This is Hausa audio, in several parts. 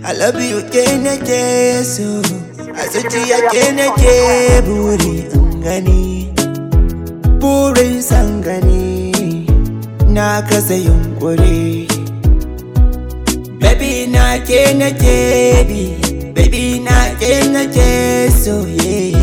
I love you ke nake so a zuciya ke nake buri in gani burin san gani na kasa yunkuri baby na ke nake bi baby na ke nake so yeah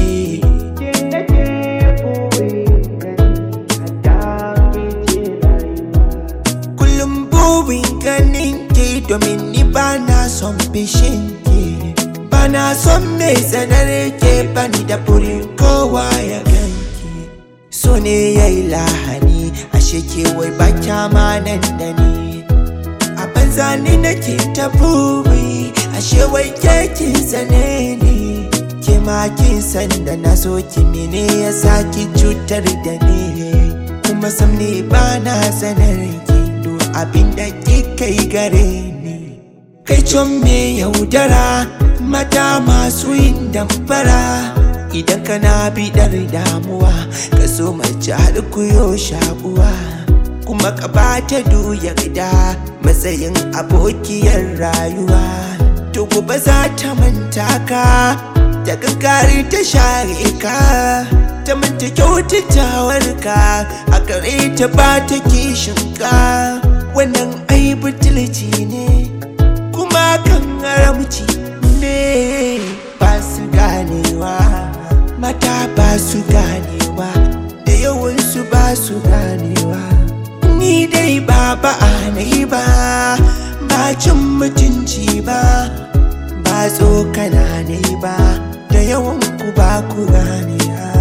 kullum burin ganin ki domin ni ba na son fishin ki ba na son mai tsanar ke bani da burin kowa ya ganki so ne ya yi lahani ashe ke wai ba kyama nan da ni a banza ni nake ta buri ashe wai ke kin sane ni ke ma kin san da na so ki mene ya saki cutar da ni kuma sam ne ba na sanar ki duk abin da kika yi gare ni kai con me yaudara mata masu yin damfara idan kana bidar damuwa ka so mace har kuyo shakuwa kuma ka bata yarda matsayin abokiyar rayuwa to gobe za ta manta ka ta kankari ta share ka ta manta kyautatawar ka a gare ta ba ta kishin ka wannan ai butulci ne kuma kan haramci ne ba su ganewa mata ba su ganewa da yawansu ba su ganewa ni dai ba ba a nayi ba ba cin mutunci ba ba tsokana ne ba da yawan ku ba ku gane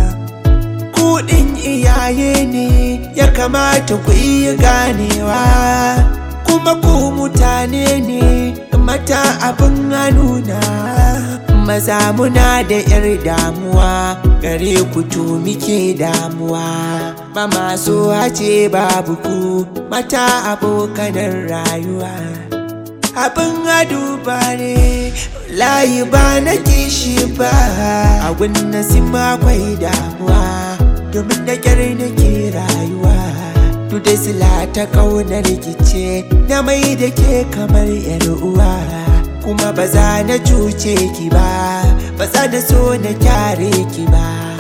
kuɗin iyaye ne ya kamata ku iya ganewa kuma ku mutane ne mata abin nuna maza muna da yar damuwa gare ku to muke damuwa ba masu hace babu ku mata abokanan rayuwa abin aduba ne layi ba na kishi ba a gunna sima akwai damuwa domin da kyar nake rayuwa duk da sila ta kaunar rikice na mai da ke kamar yar uwa kuma ba za na cuce ki ba ba za na so na kyare ki ba